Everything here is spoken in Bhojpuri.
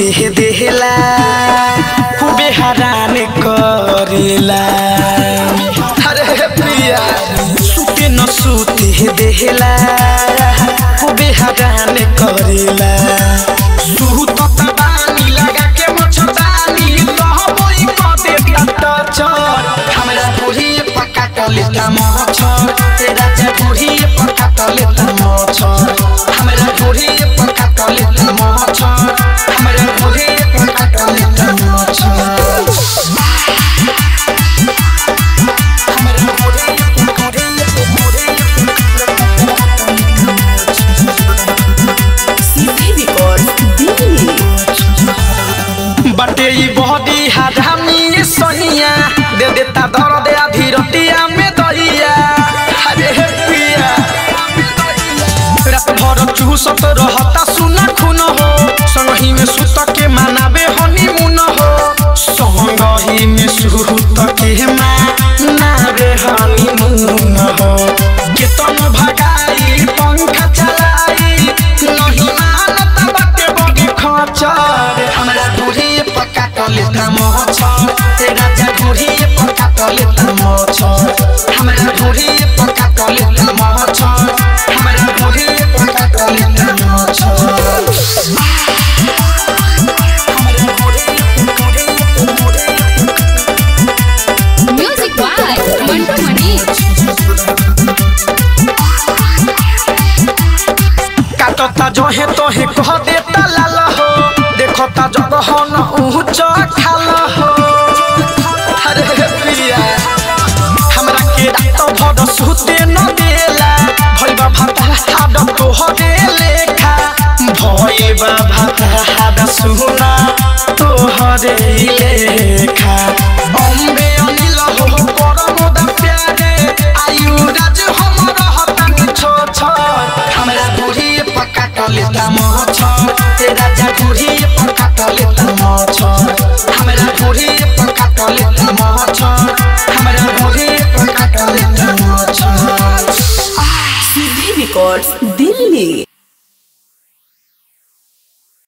सुते देहला खूबे हरान करेला अरे प्रिया सुते न सुते देहला खूबे हरान करेला सुत तबानी लगा के मच्छरदानी कहबोई कदे टचर हमरा बुढ़ी पक्का टलेता मच्छर तेरा जा बुढ़ी पक्का टलेता मच्छर हमरा बुढ़ी पक्का टलेता मच्छर हमरा बुढ़ी पक्का टलेता मच्छर हमरा बुढ़ी सीपी रिकॉर्ड दिल्ली बटे ई बहदी हाधामी सोनिया दे देता दर्द आधी रतिया में दहिया अरे हे पिया रात भर चूसत रहता सुना खून हो संगही में सुत के मनाबे हनीमून हो संगही में सुत के मनाबे हनीमून हो केतन भगाई पंखा चलाई नहीं मानत बाटे बड़ी खचर हमरा बुढ़ी पक्का टलेता मच्छर तेरा जा बुढ़ी पक्का टलेता मच्छर हमरा बुढ़ी पक्का टलेता मच्छर हमरा बुढ़ी पक्का टलेता मच्छर हमरा बुढ़ी म्यूजिक बाय मंटू मनीष काटता जहे तहे कह देता लाल हो देखता जगह न ऊंच खाल हो अरे प्रिया हमरा के रात भर सुते न देला भइबा भाता हाड तोहरे लेखा भइबा भाता हाड सुना तोहरे लेखा अम्बे अनिल हो परम दा प्यारे आयु राज हमर हतन छो छो हमरा बुढ़ी पक्का टलेता मच्छर तेरा जा बुढ़ी पक्का टलेता मच्छर हमरा बुढ़ी पक्का टलेता मच्छर हमरा बुढ़ी पक्का टलेता मच्छर सीपी रिकॉर्ड दिल्ली